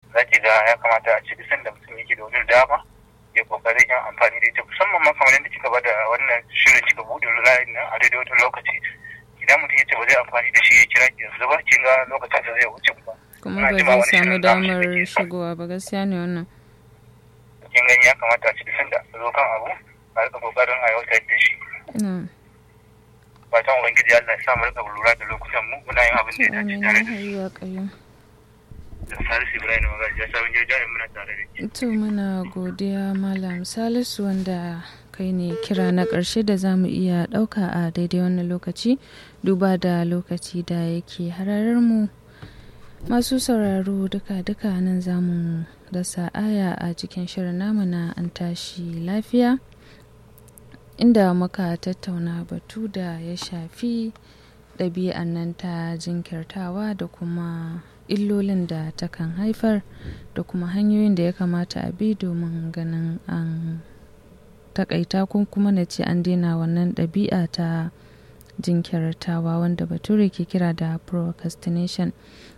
za ki ga ya kamata a ce duk sanda mutum yake da wani dama ya kokarin yin amfani da ita musamman ma kamar yadda kika bada wannan shirin kika buɗe layin nan a daidai wata lokaci idan mutum ya ce ba zai amfani da shi ya kira ki yanzu ba kin ga lokacin da zai wuce ba kuma ba zai samu damar shigowa ba gaskiya ne wannan kin gani ya kamata a ci duk sanda a zo kan abu a rika kokarin aiwatar da shi fatan ubangiji Allah ya sa mu rika lura da lokutan mu muna yin abin da ya dace tare da shi da Salisu Ibrahim Magaji ya sabon jirgin muna tare da ke. To muna godiya Malam Salisu wanda kai ne kira na ƙarshe da za mu iya ɗauka a daidai wannan lokaci duba da lokaci da yake hararar mu. Masu sauraro duka-duka nan za mu dasa aya a cikin shirin namu na an tashi lafiya. inda muka tattauna batu da ya shafi ɗabi'an nan ta jinkirtawa da kuma illolin da takan haifar da kuma hanyoyin da ya kamata a bi domin ganin an takaita ko kuma na ce an daina wannan ɗabi'a ta jinkirtawa wanda bature ke kira da procrastination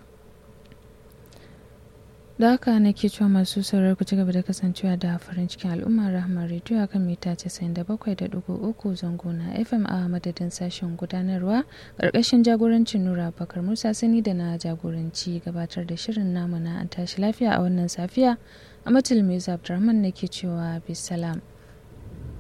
da haka nake cewa masu sauraro ku ci gaba da kasancewa da farin cikin al'umma rahmar rediyo a kan mita 97.3 zango na fm a madadin sashen gudanarwa ƙarƙashin jagorancin nura bakar musa sani da na jagoranci gabatar da shirin namu na an tashi lafiya a wannan safiya a matul mai abdurrahman nake cewa bisalam